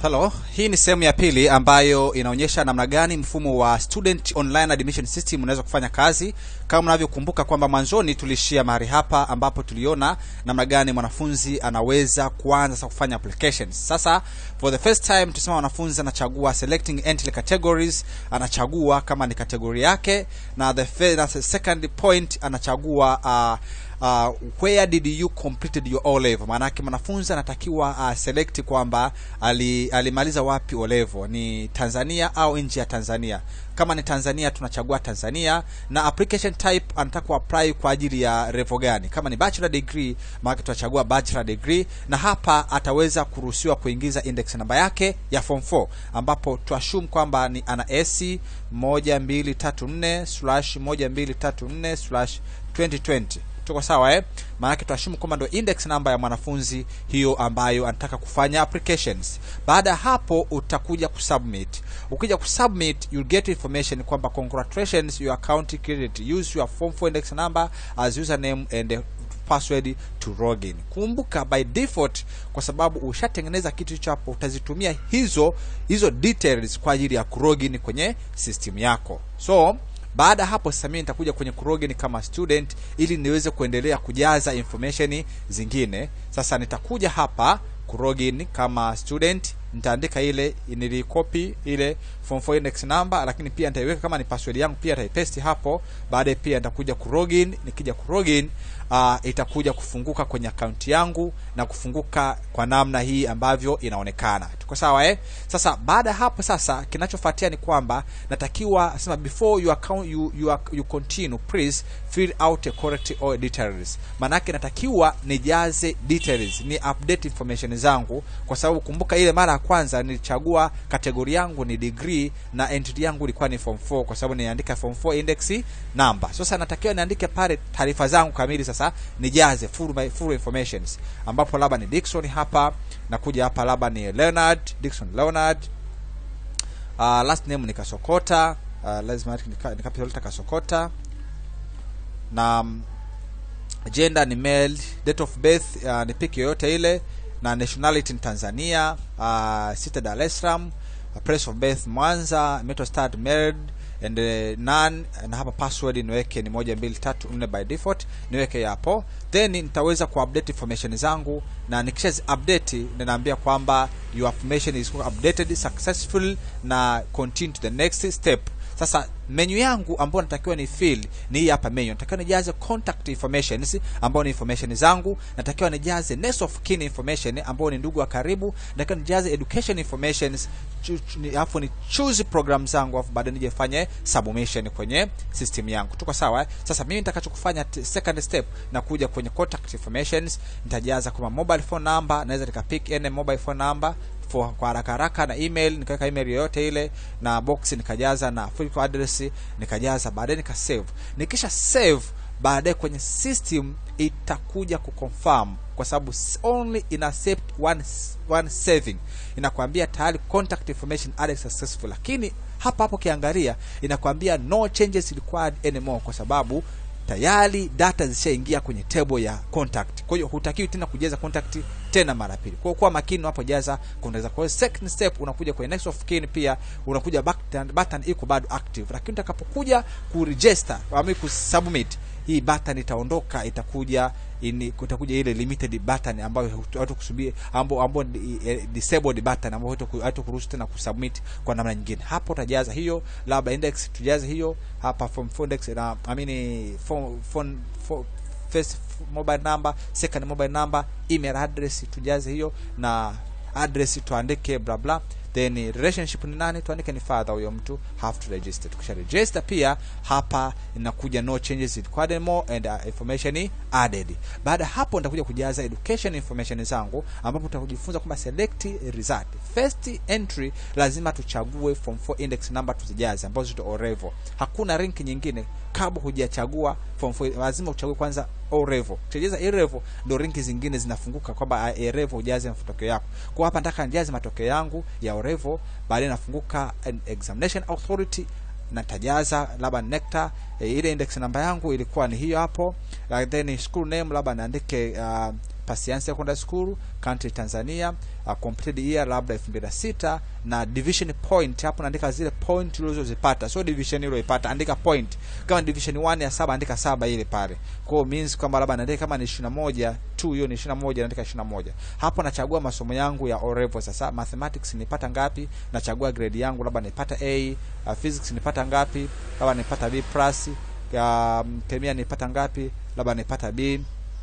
Hello, hii ni sehemu ya pili ambayo inaonyesha namna gani mfumo wa student online admission system unaweza kufanya kazi. Kama mnavyokumbuka kwamba mwanzoni tulishia mahali hapa ambapo tuliona namna gani mwanafunzi anaweza kuanza sasa kufanya applications. Sasa for the first time tusema mwanafunzi anachagua selecting entry categories, anachagua kama ni kategori yake, na the, fe- na the second point anachagua uh, uh, where did you completed your O level. Maana yake mwanafunzi anatakiwa uh, select kwamba ali, alimaliza wapi O level, ni Tanzania au nje ya Tanzania. Kama ni Tanzania tunachagua Tanzania, na application type anataka kuapply kwa ajili ya level gani. Kama ni bachelor degree, maana tunachagua bachelor degree, na hapa ataweza kuruhusiwa kuingiza index namba yake ya form 4 ambapo tuassume kwamba ni ana AC 1234 slash 1234 slash 2020 tuko sawa eh? Maanake tuashumu kwamba ndo index namba ya mwanafunzi hiyo ambayo anataka kufanya applications. Baada ya hapo utakuja kusubmit. Ukija kusubmit you'll get information kwamba congratulations your account created. Use your form 4 index number as username and uh, password to login. Kumbuka by default, kwa sababu ushatengeneza kitu hicho hapo, utazitumia hizo hizo details kwa ajili ya kulogin kwenye system yako so baada ya hapo sasa mimi nitakuja kwenye kurogin kama student ili niweze kuendelea kujaza information zingine sasa nitakuja hapa kurogin kama student nitaandika ile nilikopi ile form 4 index number lakini pia nitaiweka kama ni password yangu pia nitaipaste hapo baadaye pia nitakuja kurogin nikija kurogin uh, itakuja kufunguka kwenye akaunti yangu na kufunguka kwa namna hii ambavyo inaonekana tuko sawa eh sasa baada ya hapo sasa kinachofuatia ni kwamba natakiwa sema before you account you, you, are- you continue please fill out a correct all details maanake natakiwa nijaze details ni update information zangu kwa sababu kumbuka ile mara ya kwanza nilichagua kategori yangu ni degree na entry yangu ilikuwa ni form 4 kwa sababu niandika form 4 index number sasa natakiwa niandike pale taarifa zangu kamili sasa nijaze full, my, full informations ambapo labda ni Dickson hapa nakuja hapa labda ni Leonard Dickson Leonard uh, last name ni Kasokota uh, lazima nika- nikapita Kasokota na mm, gender ni male date of birth uh, ni pick yoyote ile na nationality ni Tanzania uh, city Dar es Salaam uh, place of birth Mwanza metal start married and uh, none na hapa password niweke ni moja mbili tatu nne by default niweke hapo then nitaweza kuupdate information zangu na nikisha update ninaambia kwamba your information is updated successful na continue to the next step sasa menu yangu ambayo natakiwa ni fill ni hii hapa menu natakiwa nijaze contact informations ambayo ni information zangu natakiwa nijaze next of kin information ambayo ni ndugu wa karibu natakiwa nijaze education informations chu- chu- ni- alafu ni choose program zangu alafu baadaye nije fanye submission kwenye system yangu tuko sawa eh? sasa mimi nitakachokufanya t- second step na kuja kwenye contact informations nitajaza kama mobile phone number naweza nikapick any mobile phone number for, kwa haraka haraka na email nikaweka email yoyote ile na box nikajaza na physical address nikajaza baadaye nika save nikisha save baadaye kwenye system itakuja kuconfirm kwa sababu s- only ina accept one, s- one saving inakwambia tayari contact information added successful lakini hapa hapo ukiangalia inakwambia no changes required anymore kwa sababu tayari data zishaingia kwenye table ya contact kwa hiyo hutakiwi tena kujaza contact tena mara pili kwa hiyo kuwa makini unapojaza contact kwa hiyo second step unakuja kwenye next of kin pia unakuja button, button iko bado active lakini utakapokuja kuregister au kusubmit hii button itaondoka itakuja ini kutakuja ile limited button ambayo watu kusubiri ambao ambao ni, eh, disabled button ambayo watu kuruhusu tena kusubmit kwa namna nyingine hapo utajaza hiyo labda index tujaze hiyo hapa form phone index na I mean phone phone, phone first mobile number second mobile number email address tujaze hiyo na address tuandike bla bla then relationship ni nani tuandike ni father huyo mtu have to register tukisha register pia hapa inakuja no changes required anymore and uh, information added baada ya hapo nitakuja kujaza education information zangu ambapo tutakujifunza kwamba select result first entry lazima tuchague form 4 index number tuzijaze ambazo zito O level hakuna rank nyingine kabla hujachagua form 4 lazima uchague kwanza O level ukijaza A level ndio rank zingine zinafunguka kwamba A level ujaze matokeo yako kwa hapa nataka nijaze matokeo yangu ya O level baadaye nafunguka an examination authority natajaza labda nectar e, ile index namba yangu ilikuwa ni hiyo hapo uh, then school name labda niandike uh, Pasiansi Secondary School country Tanzania uh, completed year labda 2006 na division point hapo naandika zile point ulizozipata so division uliyoipata andika point kama division 1 ya saba andika saba ile pale kwa hiyo means kwamba labda naandika kama ni 21 tu hiyo ni 21 naandika 21 hapo nachagua masomo yangu ya O level sasa mathematics nipata ngapi nachagua grade yangu labda nipata A uh, physics nipata ngapi labda nipata B plus um, kemia nipata ngapi labda nipata B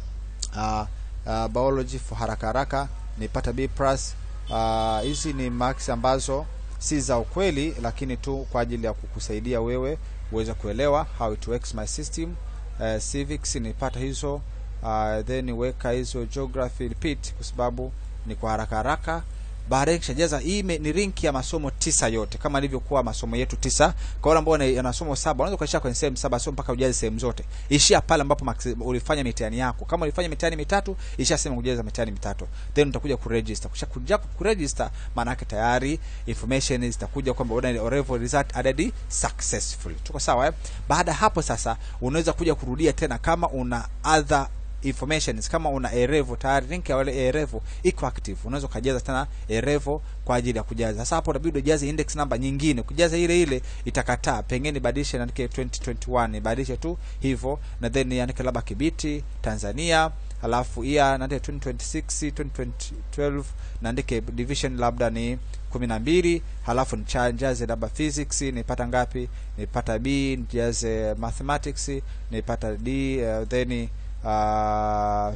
uh, uh, biology for haraka haraka nipata B plus hizi uh, ni marks ambazo si za ukweli lakini tu kwa ajili ya kukusaidia wewe uweze kuelewa how it works my system uh, civics nipata hizo uh, then weka hizo geography repeat kwa sababu ni kwa haraka haraka baadaye kishajaza hii ni link ya masomo tisa yote kama ilivyokuwa masomo yetu tisa kwa wale ambao wana masomo saba unaweza kuishia kwenye sehemu saba sio mpaka ujaze sehemu zote ishia pale ambapo ulifanya mitihani yako kama ulifanya mitihani mitatu ishia sehemu kujaza mitihani mitatu then utakuja kuregister kisha kuja kuregister maana yake tayari information zitakuja kwamba una level result added successfully tuko sawa eh? baada hapo sasa unaweza kuja kurudia tena kama una other information kama una erevo tayari link ya wale erevo iko active unaweza kujaza tena erevo kwa ajili ya kujaza sasa hapo unabidi ujaze index number nyingine kujaza ile ile itakataa pengine badilishe niandike 2021 badilishe tu hivyo na then niandike labda Kibiti Tanzania alafu ia naandike 2026 2012 naandike division labda ni kumi na mbili halafu nijaze labda physics nipata ngapi nipata b nijaze mathematics nipata d uh, then uh,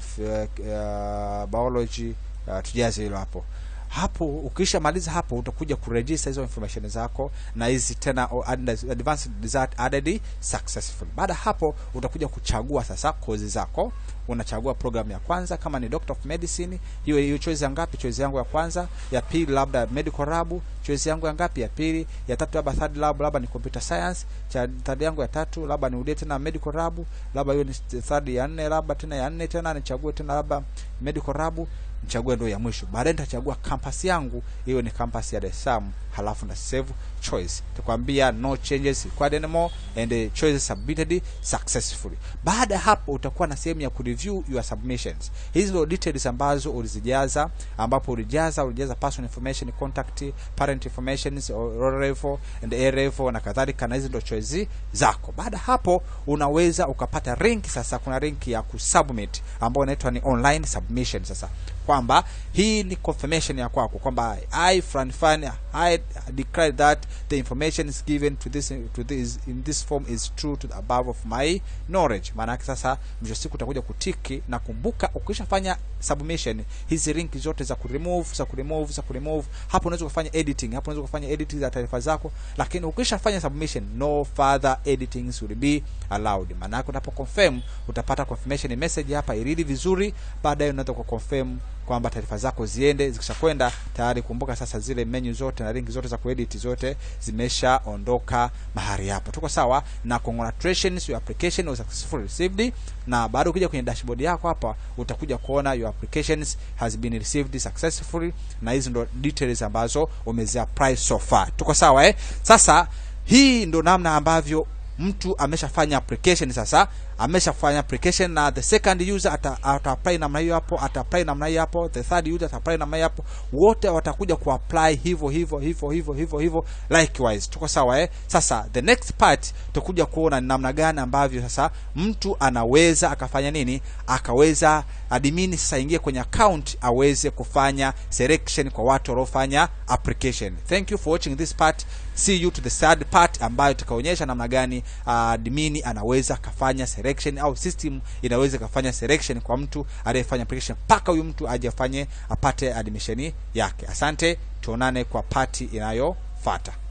uh, biology uh, tujaze hilo hapo hapo ukishamaliza hapo utakuja kuregister hizo information zako na hizi tena advanced result added successful baada hapo utakuja kuchagua sasa kozi zako unachagua program ya kwanza kama ni doctor of medicine hiyo hiyo choice ya ngapi choice yangu ya kwanza ya pili labda medical lab choice yangu ya ngapi ya pili ya tatu labda third lab labda ni computer science cha third yangu ya tatu labda niudie tena medical lab labda hiyo ni third ya nne labda tena ya nne tena nichague tena labda medical lab nichague ndio ya mwisho baadaye nitachagua campus yangu hiyo ni campus ya Dar es Salaam halafu na save choice tukwambia no changes required anymore and the choices submitted successfully baada hapo utakuwa na sehemu ya kureview your submissions hizi ndio details ambazo ulizijaza ambapo ulijaza ulijaza personal information contact parent information roll level and A level na kadhalika na hizi ndio choice zako baada hapo unaweza ukapata link sasa kuna link ya kusubmit ambayo inaitwa ni online submission sasa kwamba hii ni confirmation ya kwako kwamba I Fran Fan I declare that the information is given to this to this in this form is true to the above of my knowledge. Maana yake sasa mwisho siku utakuja kutiki na kumbuka, ukishafanya submission hizi link zote za kuremove za kuremove za kuremove, hapo unaweza kufanya editing, hapo unaweza kufanya editing za taarifa zako, lakini ukishafanya submission no further editings will be allowed. Maana yake unapo confirm utapata confirmation message hapa, iridi vizuri, baadaye unaweza ku confirm kwamba taarifa zako ziende zikishakwenda tayari kumbuka sasa zile menu zote na link zote za kuedit zote zimeshaondoka mahali hapo tuko sawa na congratulations your application was successfully received na baada ukija kwenye dashboard yako hapa utakuja kuona your applications has been received successfully na hizi ndo details ambazo umezi apply so far tuko sawa eh sasa hii ndo namna ambavyo mtu ameshafanya application sasa ameshafanya application na the second user ata, ata apply namna hiyo hapo ata apply namna hiyo hapo the third user ata apply namna hiyo hapo wote watakuja ku apply hivyo hivyo hivyo hivyo hivyo hivyo likewise tuko sawa eh sasa the next part tutakuja kuona ni namna gani ambavyo sasa mtu anaweza akafanya nini akaweza admin sasa ingie kwenye account aweze kufanya selection kwa watu waliofanya application thank you for watching this part see you to the third part ambayo tutaonyesha namna gani uh, admin anaweza akafanya selection au system inaweza ikafanya selection kwa mtu aliyefanya application mpaka huyu mtu aje afanye apate admission yake asante tuonane kwa pati inayofuata